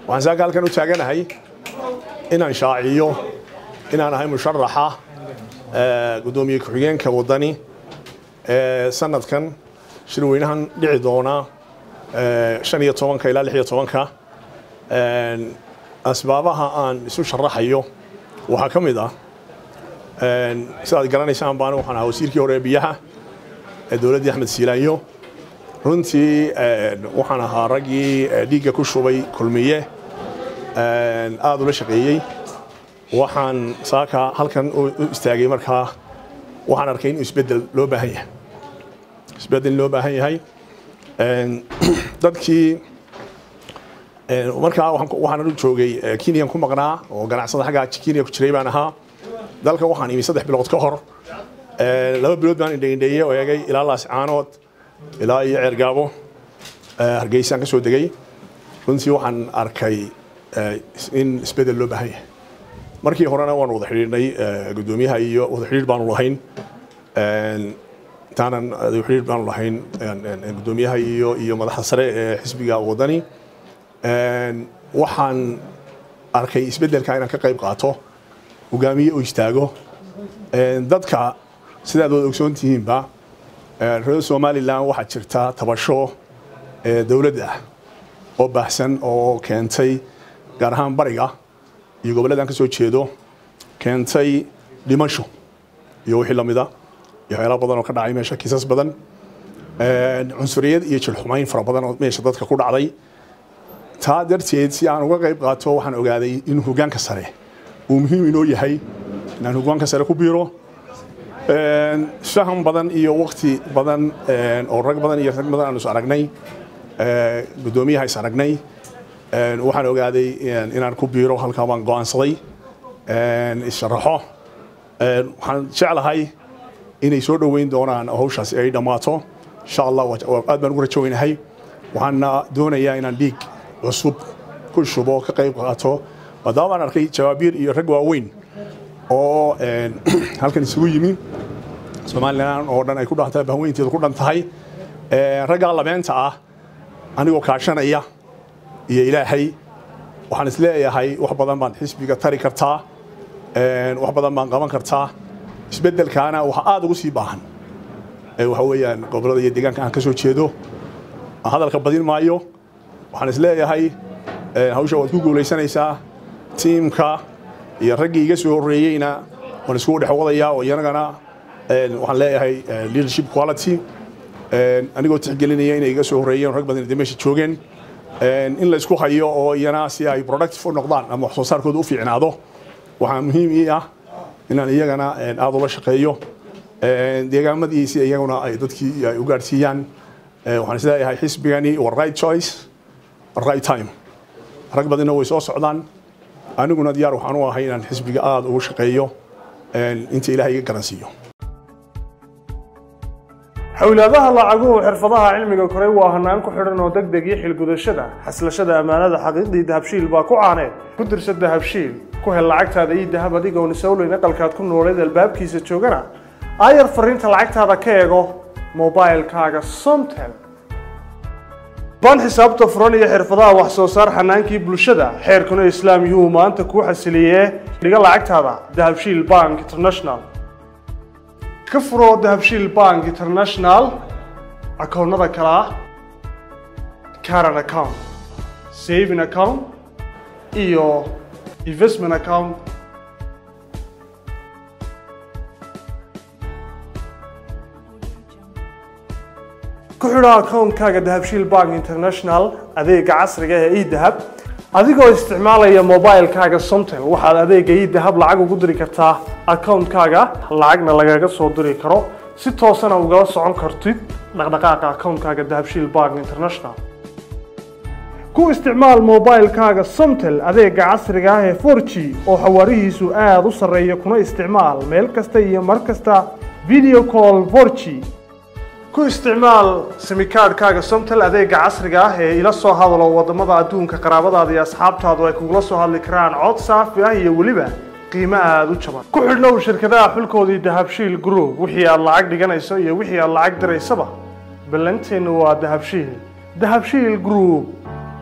waxaan saaka halkan u taaganahay inaan shaaciyo inaan ahay musharaxa guddoomiye ku-xigeenka waddani ee sanadkan shirweynahan dhici doona shan iyo tobanka ilaa lix iyo tobanka asbaabaha aan isu sharaxayo waxaa ka mid ah sidaad garanaysaan baan waxaan ahaa wasiirkii hore ee biyaha ee dowladdii axmed siilaanyo runtii waxaan ahaa raggii dhiigga ku shubay kulmiye aada ula shaqeeyey waxaan saaka halkan u istaagay markaa waxaan arkay in isbeddel loo baahan yahay isbeddel loo baahan yahay dadkii markaa waxaan u joogay kenyan ku maqnaa oo ganacsada xaggaa kenya ku jiray baan ahaa dalka waxaan imi saddex bilood ka hor laba bilood baan indhaindheeyey oo eegay ilaa laascaanood ilaa iyo ceergaabo hargeysaan ka soo degay runtii waxaan arkay in isbeddel loo baahan yahay markii horena waan wada xidhiidhnay guddoomiyaha iyo wada xidhiidh baanu lahayn intaanan xidhiidh baanu lahayn guddoomiyaha iyo iyo madaxda sare ee xisbiga waddani waxaan arkay isbeddelka inaan ka qayb qaato hogaamiye oo istaago dadka sidaad wada ogsoon tihiinba reer somalilan waxaa jirta tabasho dowladda ah oo baahsan oo keentay gaar ahaan bariga iyo gobolladan ka soo jeedo keentay dhimasho iyo wixii lamida iyo waxyaala badan oo ka dhacay meesha kiisas badan cunsuriyad iyo jilxumayn fara badan oo meesha dadka ku dhacday taa darteed si aan uga qayb qaato waxaan ogaaday in hogaanka sare uu muhiim inoo yahay inaan hogaanka sare ku biiro faham badan iyo wakti badan oo rag badan iyo rag badan aan is aragnay guddoomiyaha is aragnay waxaan ogaaday inaan ku biiro halkaa baan go'aansaday issharaxo waxaan jeclahay inay soo dhoweyn doonaan hawshaasi ay dhammaato insha allah aad baan ugu rajoweynahay waxaana doonayaa inaan dhiig cusub ku shubo ka qayb qaato maadaama baan arkay jawaabiir iyo rag waaweyn oo halkan isugu yimi somalilan oo dhan ay ku dhantahay bahweynteedu ku dhan tahay raggaa labeenta ah anigoo kaashanaya iyo ilaahay waxaan isleeyahay wax badan baan xisbiga tari kartaa wax badan baan qaban kartaa isbeddelkaana waxa aada ugu sii baahan waxa weeyaan gobollada iyo deegaanka aan ka soo jeedo hadalka badin maayo waxaan isleeyahay hawsha waad ku guulaysanaysaa tiimka iyo raggii iga soo horreeyeyna waan iskugu dhex wadayaa oo iyanagana waxaan leeyahay leadership quality anigoo tixgelinaya inay iga soo horreeyeen rag badan meesha joogeen in la isku hayo oo iyana si ay productive u noqdaan ama wax soo saarkooda u fiicnaado waxaa muhiim ii ah inaan iyagana aada ula shaqeeyo deegaamadiisi iyaguna ay dadkii ay u gaadhsiiyaan waxaan isleeyahay xisbigani waa right choice right time rag badanna way soo socdaan aniguna diyaar waxaan u ahay inaan xisbiga aada ugu shaqeeyo inta ilaahay iga garansiiyo xowlaadaha lacaguhu xirfadaha cilmiga koray waa hanaan ku xidhan oo deg deg iyo xilgudashada xaslashada ammaanada xaqiiqdii dahabshiil baa ku caaneed ku dirsa dahabshiil ku hel lacagtaada iyo dahab adigoon isowleyn aqalkaad ku nooleed albaabkiisa joogana aayar fariinta lacagtaada ka eego mobilkaaga somtel baan xisaabta furan iyo xirfadaha wax soo saar xanaankii bulshada xeerkuna islaam yuu maanta kuu xasiliyee dhiga lacagtaada dahabshiil bank international ka furo dahabshiil bank international akoonnada kale ah caran account saving account iyo investment account ku xidho akoonkaaga dahabshiil bank international adeega casriga ee edahab adigoo isticmaalaya mobilkaaga somtel waxaad adeega edahab lacag ugu diri kartaa akoonkaaga lacagna lagaga soo diri karo si toosana ugala socon kartid dhaqdhaqaaqa akoonkaaga dahabshiil bank international ku isticmaal mobilkaaga somtel adeega casriga ah ee 4g oo xawaarihiisu aada u sarreeya kuna isticmaal meel kasta iyo mar kasta video call 4g ku isticmaal simikaadhkaaga somtel adeega casriga ah ee ila soo hadalo wadamada adduunka qaraabadaada iyo asxaabtaadu ay kugula soo hadli karaan cod saafi ah iyo weliba qiimo aada u jaban ku xidhnow shirkadaha xulkoodii dahabshiil group wixii aad lacag dhiganayso iyo wixii aad lacag diraysaba ballanteennu waa dahabshiil dahabshiil group